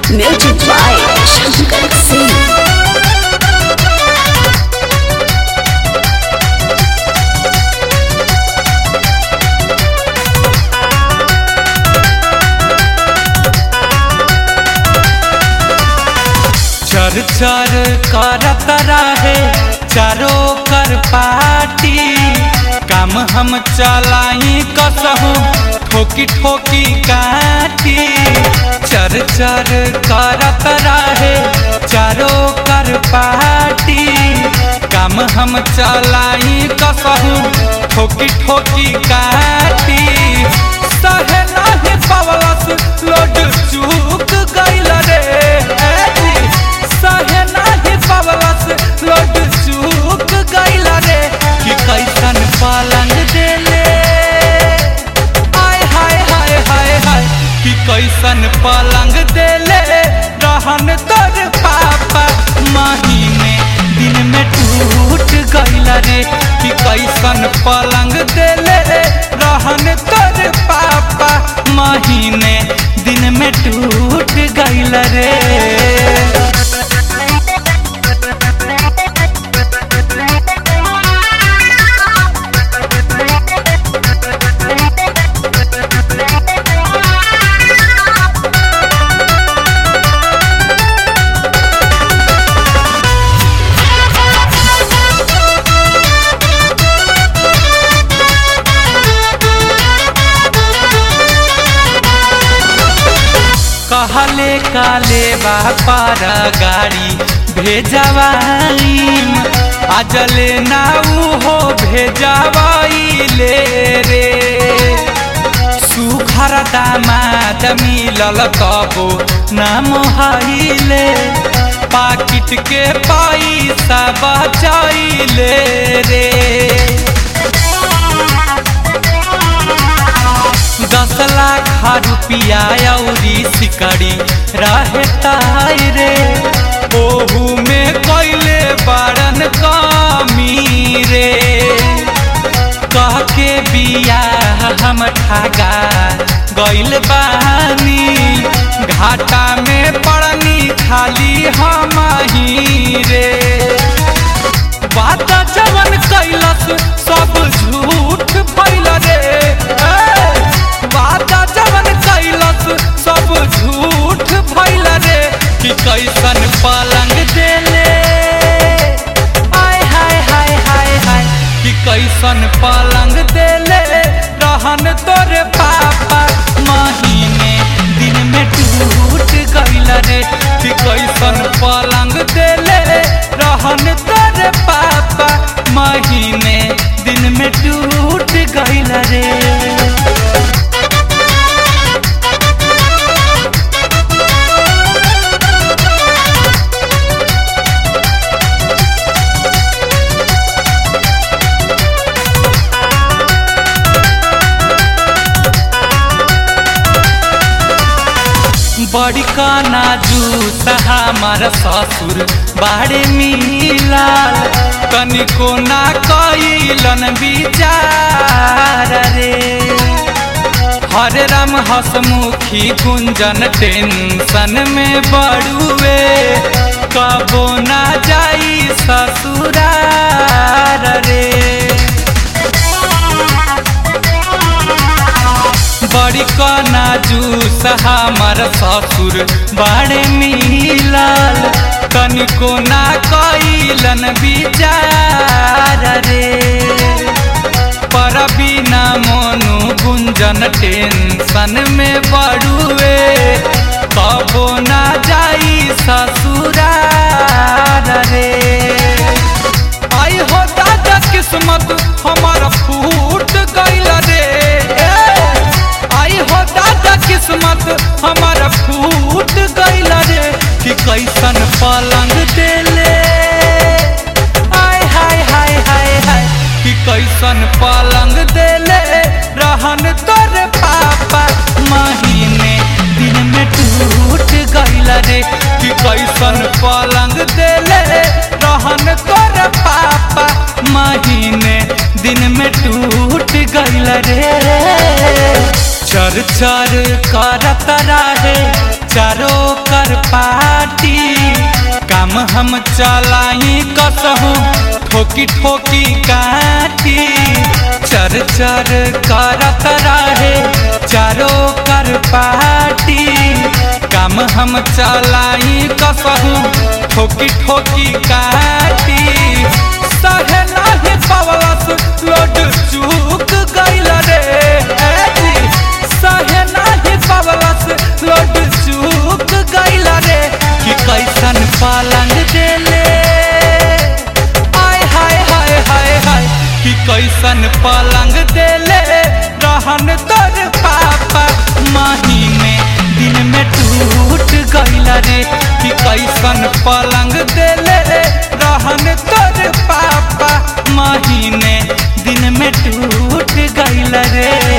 Music by Shankar Singh. चर चर करत रहे चारो कर पाटी काम हम चलाई कसहू ठोकी ठोकी काटी चर चर करत रहे चारो कर पाटी काम हम चलाई कसहू ठोकी ठोकी काटी सहे नाही पवलस लोड चूक गइल रे ए जी। सहे नाही पवलस लोड चूक गइल रे कि कैसन पलंग देले आय हाय हाय हाय हाय कि कैसन पलंग देले रहन तोर पापा महीने दिन में टूट गइल रे कि कैसन पलंग देले रहन तोर पापा महीने दिन में टूट गइल रे कहले काले बापार गाड़ी भेजवाईम अजले नाऊ हो भेजवाइले रे सुखर दामाद मिलल कबो नाम हाइले पाकिट के पैसा बचाइले रे दस लाख रुपया औरी सिकड़ी रहे ताई रे ओहू में कैले बारन कमी रे कह के बिया हम ठगा गइल बानी घाटा में पड़नी खाली हम ही रे बात जवन कैलस सब झूठ भइल रे ए, बात जवन कैलस सब झूठ भइल रे कि कैसन पलंग देले आय हाय हाय हाय हाय कि कैसन पलंग देले रहन तोरे पापा महीने दिन में टूट गइल रे कि कैसन पलंग देले रहन तोरे पापा महीने दिन में टूट गइल रे बड़ी काना जूस हमार ससुर बाड़े मिलाल तनिको ना कैलन विचार रे हरे राम हसमुखी गुंजन टेंशन में बड़ुए कबो ना जाई ससुरार रे बड़ी कना जूस हमर ससुर बड़े मिलल तनिको ना कैलन विचार रे पर बिना मोनू गुंजन टेंशन में बड़ुए कबो ना जाई ससुरार रे आई हो दादा किस्मत हमारा फूट गइल रे ए, आई हो दादा किस्मत हमारा फूट गइल रे कि कैसन पलंग देले आय हाय हाय हाय हाय कि कैसन पलंग देले रहन तोरे पापा महीने दिन में टूट गइल रे कि कैसन पलंग देले रहन तोरे पापा महीने दिन में टूट गइल रे चर चर करत रहे चारो कर हम चलाई कसहू ठोकी ठोकी काठी चर चर करत रहे चारों कर पाटी काम हम चलाई कसहू ठोकी ठोकी काटी सहे नाही पवलस लोड चूक गइल रे ए जी। सहे नाही पवलस लोड चूक गइल रे कि कैसन पलंग देले आय हाय हाय हाय हाय कि कैसन पलंग देले रहन तोर पापा महीने दिन में टूट गइल रे कि कैसन पलंग देले रहन तोर पापा महीने दिन में टूट गइल रे